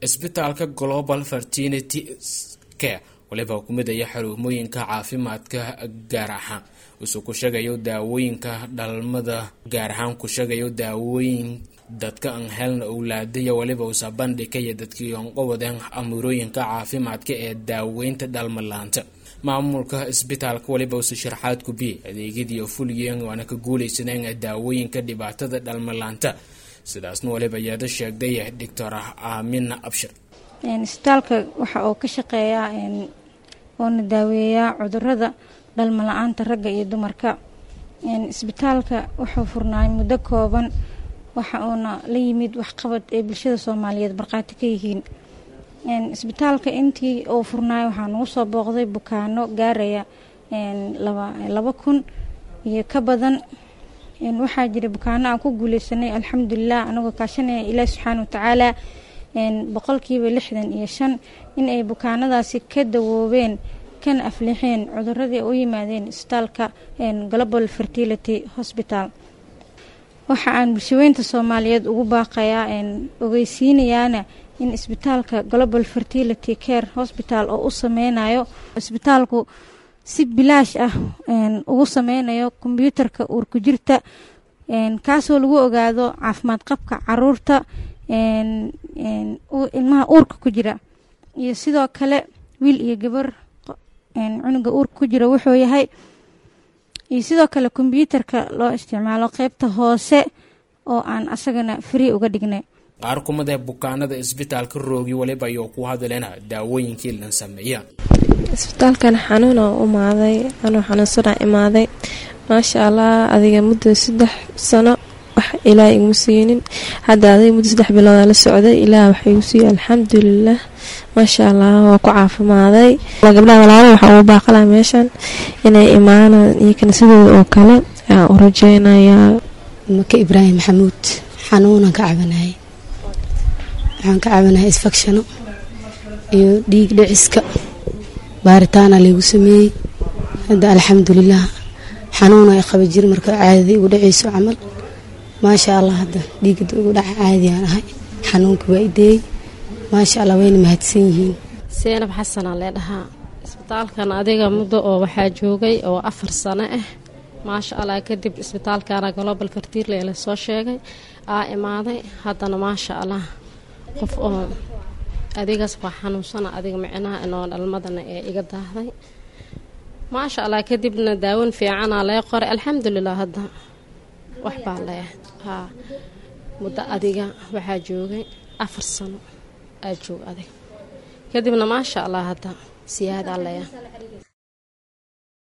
isbitaalka global fertility care waliba kumidaya xarumooyinka caafimaadka gaar ahaan usuu ku sheegayo daawooyinka dhalmada gaar ahaan ku sheegayo daawooyin dadka aan helna owlaadaya waliba usa bandhigaya dadkii onqowadeen amuurooyinka caafimaadka ee daaweynta dhalmalaanta maamulka isbitaalka waliba usa sharxaad kubiyey adeegyadii fuliyeen waana ka guuleysaneen daawooyinka dhibaatada dhalmalaanta sidaasna waliba iyada sheegday doctor aamina abshir isbitaalka waxa uu ka shaqeeyaa oona daaweeyaa cudurada dhalmo la-aanta ragga iyo dumarka isbitaalka wuxuu furnaay muddo kooban waxa uuna la yimid waxqabad ay bulshada soomaaliyeed markhaati ka yihiin isbitaalka intii uu furnaay waxaa nagu soo booqday bukaano gaaraya laba kun iyo ka badan waxaa jira bukaano aan ku guuleysanay alxamdulilah anagoo kaashanaya ilaahi subxaana watacaala boqolkiiba lixdan iyo shan in ay bukaanadaasi ka dawoobeen kana aflixeen cuduradii u yimaadeen isbitaalka global fertility hosbital waxa aan bulshaweynta soomaaliyeed ugu baaqayaa ogeysiinayaana in isbitaalka global fertility care hosbital oo u sameynayo isbitaalku si bilaash ah ugu sameynayo kombyuutarka uurku jirta kaasoo lagu ogaado caafimaad qabka caruurta ilmaha uurka ku jira iyo sidoo kale wiil iyo gabar cunuga uurka ku jira wuxuu yahay iyo sidoo kale kombyuutarka loo isticmaalo qeybta hoose oo aan asagana free uga dhignay qaar kumadae bukaanada isbitaalka roogi waliba ayuu ku hadleena daawooyinkii la sameeya isbitaalkan xanuuna umaaday anuu xanuunsana imaaday maasha allah adiga muddo saddex sano wax ilaah iguma siinin hadda adiga muddo saddex bilooda la socday ilaah wax igu siiye alxamdulilah maasha allah waa ku caafimaaday gabdhaha walaala waxaa ugu baaqalaa meeshan inay imaanaan iyo kaniisadooda oo kale ayaan u rajeynayaa maka ibraahim maxamuud xanuunan ka cabanayay waxaan ka cabanayay isfakshano iyo dhiig dhiciska baaritaana laygu sameeyey hadda alxamdulilah xanuuna ay qaba jir marka caadada igu dhaceyso camal maasha allah hadda dhiigada igu dhaca caadiyaan ahay xanuunka waa ideeyey maasha allah wayna mahadsan yihiin seenab xasanaa lee dhahaa isbitaalkan adiga muddo oo waxaa joogay oo afar sano ah maasha allah kadib isbitaalkana global fertirle la soo sheegay aa imaaday haddana maasha allah qof oo adigaas waa xanuunsana adiga micnaha inoo dhalmadana ee iga daahday maasha allah kadibna daawan fiicana lee qoray alxamdulilah hadda wax baa leeh haa muddo adiga waxaa joogay afar sano aa joog adig kadibna maasha allah hadda siyaadaa leeya